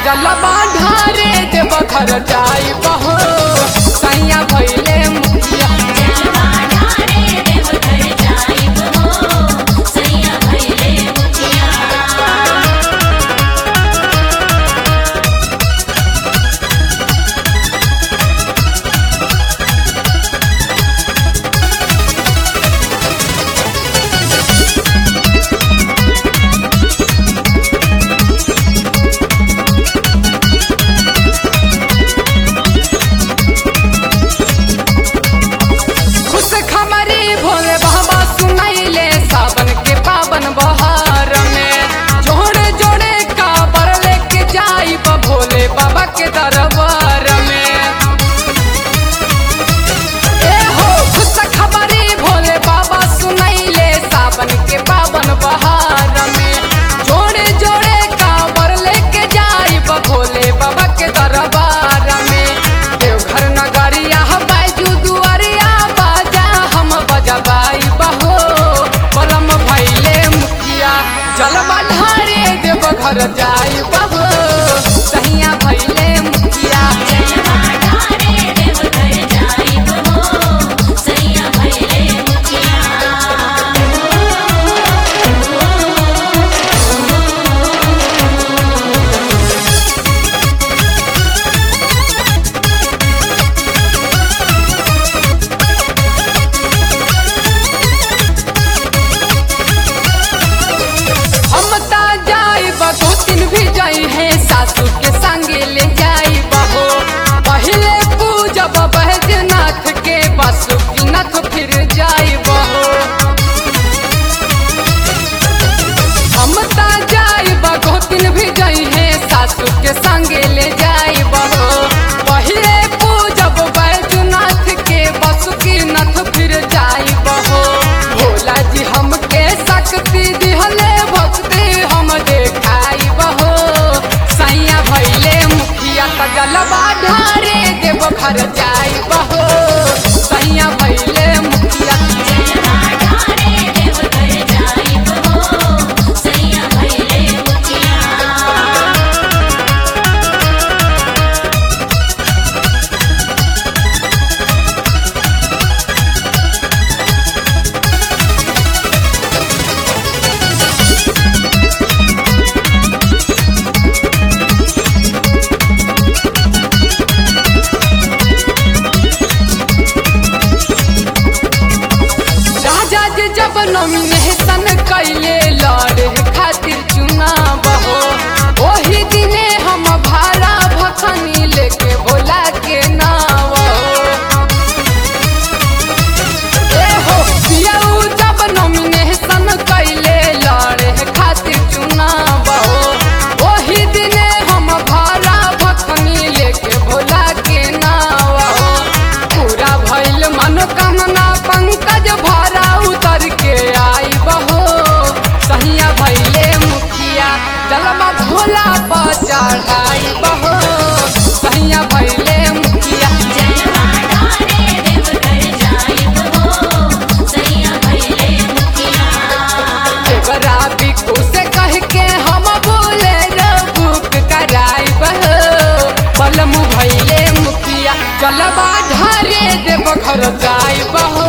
जलवा ढारे देव घर जाई बहो सैया भैले मुखिया जलवा ढारे देव घर जाइब हो सैया भैले मुखिया खुश खमरी भोले बाबा सुनैले सावन के पावन बहार में जोड़े जोड़े काबर लेके जाई भोले बाबा के दरबार में ए हो खुश खबरी भोले बाबा सुनैले सावन के पावन बहार में जोड़े जोड़े काबर लेके जाई भोले बाबा के दरबार में देवघर नगरिया बैजू दुआरिया बाजा हम बजबाई बहो परम भैले मुखिया जलवा ढारे देवघर जाई बहो सहिया भैले मुखिया जलवा ढारे देव घर जाइब हो सैया भैले मुखिया हम ता जाई बगो दिन भी जाई है सासू के संगे ले जाई बहो पहले पूजब बैजनाथ के बासुकीनाथ फिर जाई बहो हम ता जाई बगो दिन भी जाई है सासू के संगे ले जाई बहो पहले पूजब बैजनाथ के बासुकीनाथ फिर जाई बहो भोला जी हमके शक्ति दिहले भक्ति हम देखाई बहो सैया भैले मुखिया त जलवा ढारे देव घर जाई बहो सैया भैले मुखिया जलवा ढारे देव घर जाइब हो सैया भैले मुखिया राजा जी जब नॉमिनेशन कैले लड़े खातिर चुनाव हो ओही दिने हम भाड़ा भखनी लेके भोला के नाव हो ए हो पियाऊ जब नॉमिनेशन कैले लड़े खातिर चुनाव हो ओही दिने हम भाड़ा भखनी लेके भोला के नाव हो पूरा भइल मनोकामना पंकज भाड़ा उतर के आई बहो सहिया भइले मुखिया जलवा भोला पर चढ़ाई बहो सहिया भइले मुखिया जलवा ढारे देव घर जाइब हो सैया भैले मुखिया देवरा बिकू से कह के हम बोले बुक कराई बहो बलमु भइले मुखिया जलवा ढारे देव घर जाई बहो